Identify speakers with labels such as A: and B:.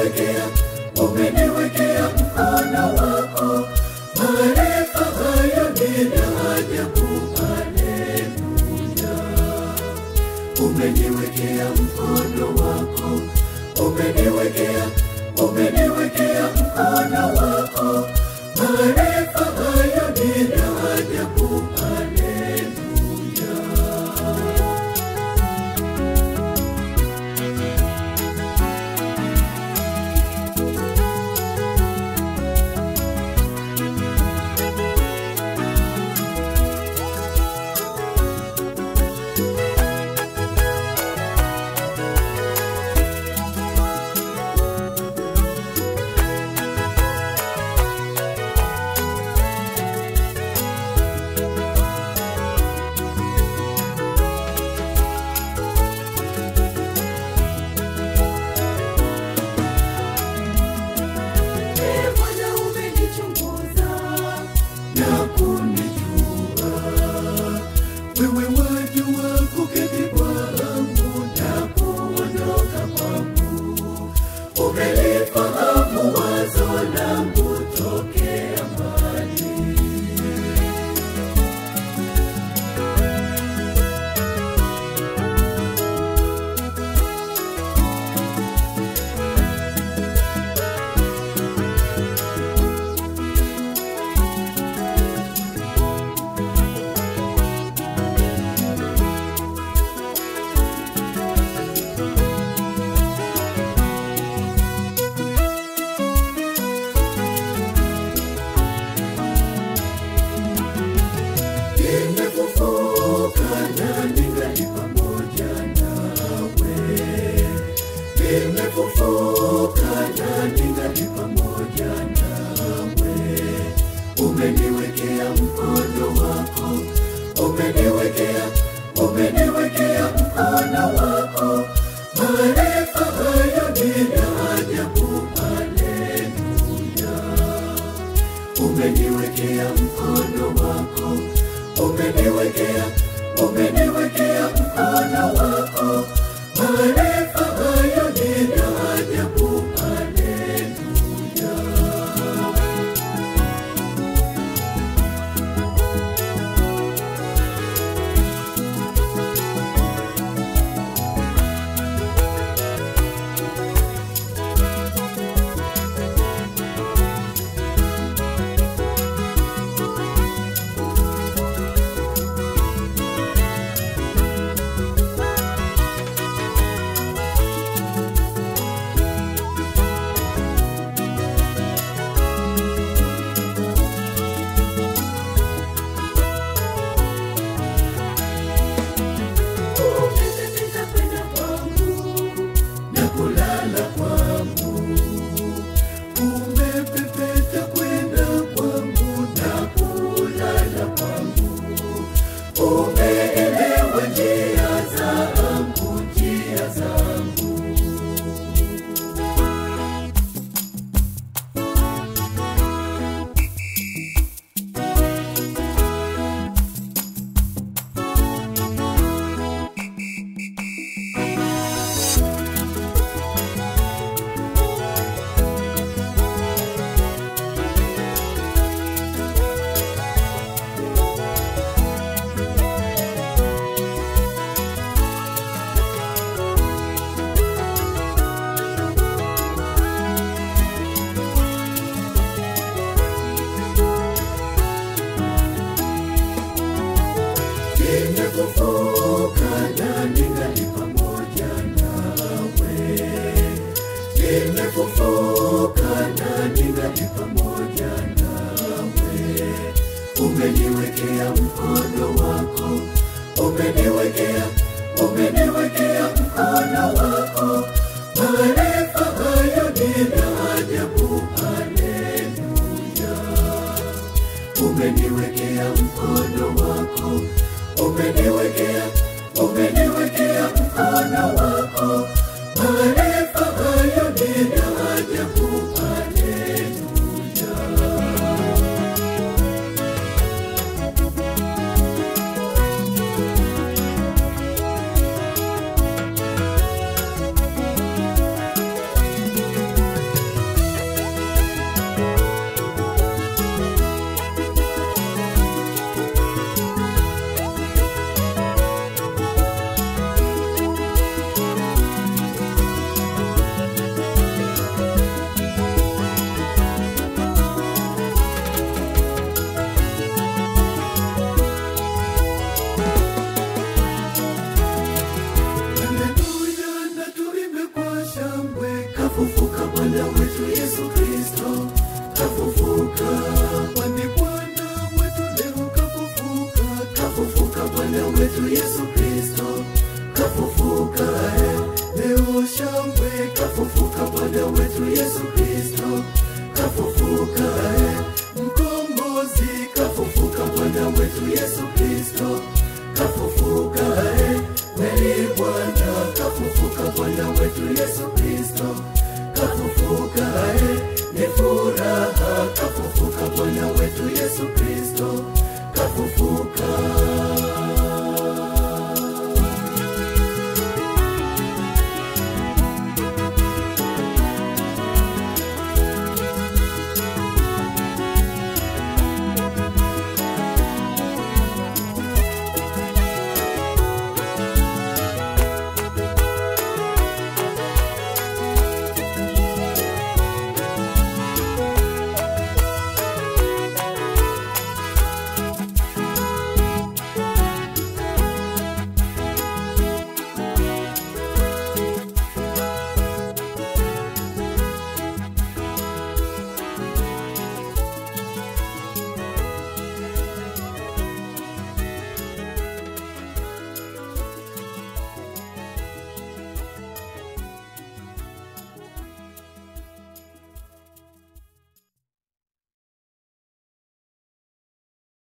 A: umeniwekea umeniwekea mkono wako maarifa hayo ni ya ajabu haleluya umeniwekea mkono wako umeniwekea umeniwekea mkono wako maarifa hayo ni ya ajabu haleluya Ee Bwana umenichunguza na kunijua, wewe wajua kuketi kwangu na kuondoka kwangu, umelifahamu wazo langu tokea mbali. Nimefufuka na ningali pamoja nawe. Nimefufuka na ningali pamoja nawe. Umeniwekea mkono wako, umeniwekea, umeniwekea mkono wako. Maarifa hayo ni ya ajabu, haleluya umeniwekea mkono wako, umeniwekea, umeniwekea mkono wako. Maarifa hayo ni ya ajabu, haleluya. Umepepeta kwenda kwangu na kulala kwangu, umepepeta kwenda kwangu na kulala kwangu, umeelewa njia zangu, njia zangu. Nimefufuka na ningali pamoja nawe. Nimefufuka na ningali pamoja nawe. Umeniwekea mkono wako, umeniwekea, umeniwekea mkono wako. Maarifa hayo ni ya ajabu, haleluya umeniwekea mkono wako, umeniwekea, umeniwekea mkono wako. Maarifa hayo ni ya ajabu, haleluya. Bwana wetu Yesu Kristo kafufuka. Kwani Bwana wetu leo kafufuka, kafufuka. Bwana wetu Yesu Kristo kafufuka. eh. Leo shangwe kafufuka. Bwana wetu Yesu Kristo kafufuka. eh. Mkombozi kafufuka. Bwana wetu Yesu Kristo kafufuka. eh. Kweli Bwana kafufuka. Bwana wetu Yesu Kristo kafufuka. eh. Ni furaha kafufuka. Bwana wetu Yesu Kristo kafufuka.